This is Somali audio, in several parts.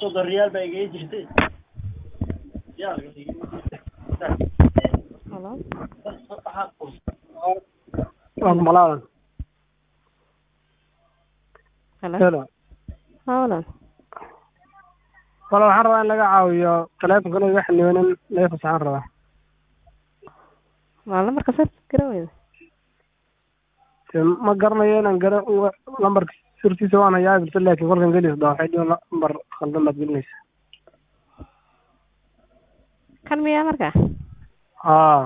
soddon riyaal baa igaga jirtay Halo. waan malaadan Halo. helo Halo. wala waxaan rabaa in laga caawiyo taleefonkan iga xildhibaan in laga fasaxaan rabaa Waa lambarka sir garan weyda. Dee ma garanayo inaan gara lambarka sirtiisa waan hayaa bilse laakiin kolkan gelis baa waxay dhihin lambar khaldan baad gelinaysa Kan miyaa marka? haa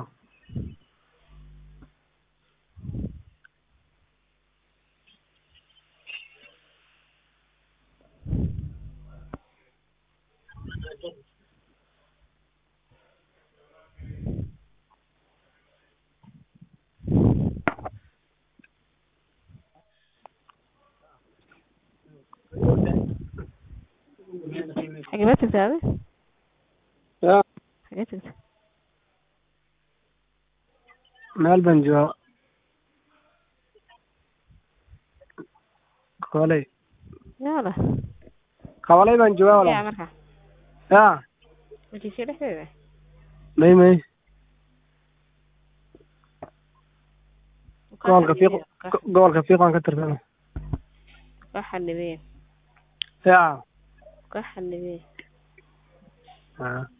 Xagee baad tagtay adi? ya Xagee tagtay? meel baan jooga kabalay Yaala. kabalay baan joogaa Yaa wala marka. ya Majiisyo dhexdeeda. may may gobolka fiiq gobolka fiiq waan ka tirsanay Ka xanibeen. ya Ka xanibeen. haa